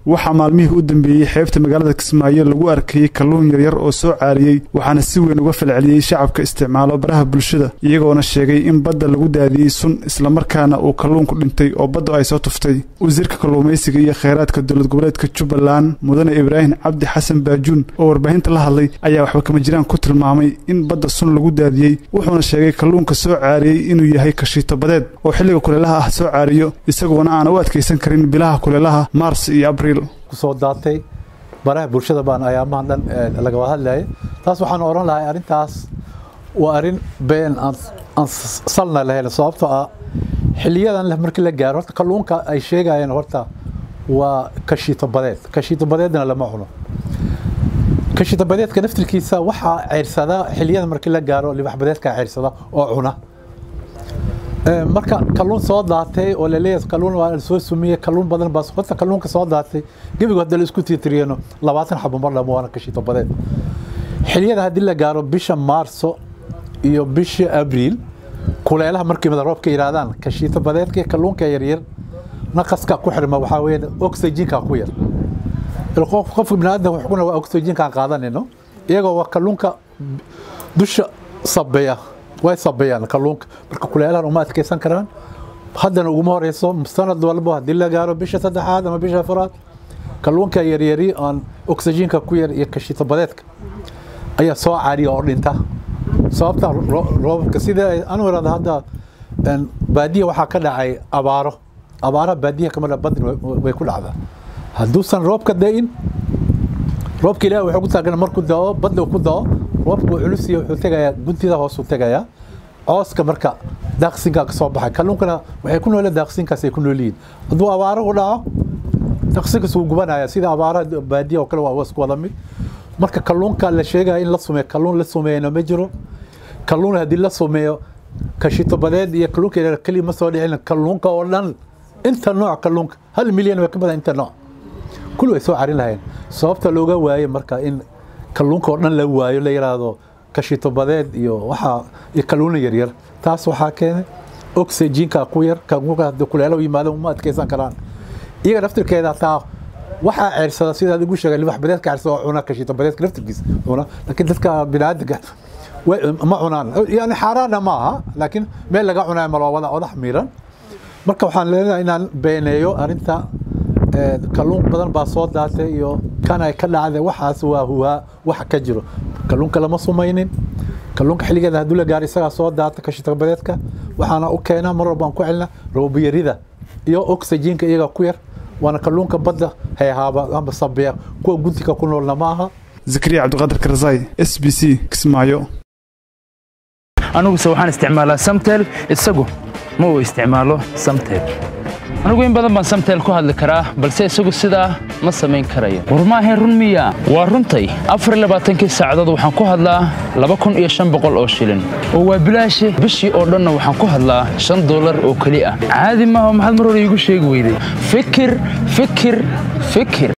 waxaa maalmihii u dambeeyey xeebta magaalada kismaayo lagu arkayey kalluun yaryar oo soo caariyey waxaana si weyn uga falceliyey shacabka isticmaalo baraha bulshada iyagoona sheegay in badda lagu daadiyey sun islamarkaana uu kalluunku dhintay oo baddu ay soo tuftay wasiirka kalluumaysiga iyo kheyraadka dowlad goboleedka jubbaland mudane ibraahim cabdi xasan baajuun oo warbaahinta la hadlay ayaa waxba kama jiraan ku tilmaamay in badda sun lagu daadiyey wuxuuna sheegay kalluunka soo caariyey inuu yahay kashiito badeed oo xilliga kuleelaha ah soo caariyo isagoona aana u adkaysan karin bilaha kuleelaha maars iyo abriil kusoo daatay baraha bulshada baan ayaamahan dhan lagaba hadlayay taas waxaan odhan lahay arrintaas waa arrin been aan salna lahayn sababtoo ah xiliyadan markii la gaaro horta kalluunka ay sheegayeen horta waa kashiito badeed kashiito badeedna lama cuno kashiito badeedka naftirkiisa waxaa ceyrsada xiliyada markii la gaaro libax badeedka ceyrsada oo cuna marka kalluun soo daatay oo laleeyahay kalluun waa soo sumiyey kalluun badan baa horta kalluunka soo daatay gebigu hadda la isku tiitiriyano labaatan xabo mar dhamo waana kashiito badeed xiliyada haddii la gaaro bisha maarso iyo bisha abriil kuleelaha markii mada roobka yidhaahdaan kashiito badeedka kalluunka yaryar naqaska ku xirma waxaa weeye oxygenka ku yar qofka biniaadam wuxuuna waa oxygenkaan qaadanayno iyagoo waa kalluunka dusha sabeeya way sabeeyaan kalluunka marka kuleelahan uma adkeysan karaan haddana uguma horeyso sanad walba haddii la gaaro bisha saddexaad ama bisha afraad kalluunka yaryari aan oxygenka ku yar iyo kashiito badeedka ayaa soo caariya oo dhinta sababta roobabka sida anu irada hadda baadiya waxaa ka dhacay abaaro abaaraha baadiya kama dha badin way ku dhacdaa hadduusan roobka da-in roobka ilahi wuxuu ku taagan markuu dao badda ku dao roobka wuu culusiya wuxuu tegayaa guntida hoosuu tegayaa cooska marka daaqsinkaa kasoo baxay kalluunkana waxay ku noole daaqsinkaas ay ku nool yihiin hadduu abaaro u dhaco daaqsinkaas wuu gubanaya sida abaaraha baadiya oo kale waa isku wada mid marka kalluunka la sheegaya in la sumeeyo kalluun la sumeeyana ma jiro kalluun haddii la sumeeyo kashito badeed iyo kalluunka yaryar keliya ma soo dhicin kalluunka oo dhan inta nooc kalluunka hal milyan way ka badan inta nooc kulli way soo carin lahayeen sababta looga waaye marka in kalluunka oo dhan la waayo la yiraahdo kashito badeed iyo waxaa iyo kalluuna yaryar taas waxaa keenay oxygenka ku yar kalluunka haddii kuleelo yimaado uma adkeysan karaan iyaga naftirkeeda taa waxaa ceersada sidaad igu sheegay libax badeedka ceersada oo cuna kashito badeedka naftirkiisa cuna laakiin dadka biniaadanka ma cunaan yani xaaraana ma aha laakiin meel laga cunayo malo wada odax miiran marka waxaan leenahay inaan beeneeyo arrinta kalluun badan baa soo daatay iyo kan ay ka dhacday waxaas waa huwaa waxa ka jiro kalluunka lama sumaynin kalluunka xilligeeda hadduu la gaaro isagaa soo daata kashito badeedka waxaana u keenaa mar walbaan ku celina roobiyarida iyo oxygenka iyaga ku yar waana kalluunka badda hayhaaba amba sabeya kuwa guntiga ku noolna ma aha zakariya cabdiqaadir karzai s b c kismaayo aniguse waxaan isticmaalaa samtel isagu ma uu isticmaalo samtel anigu in badan baan samtel ku hadli karaa balse isagu sidaa ma samayn karayo war maahayn run miya waa runtay afar labaatankii saacadood waxaan ku hadlaa laba kun iyo shan boqol oo shilin oo waa bilaashe bishii oo dhanna waxaan ku hadlaa shan dollar oo keli ah caadi maaha maxaad mar hore iigu sheegi weyday fikir fikir fikir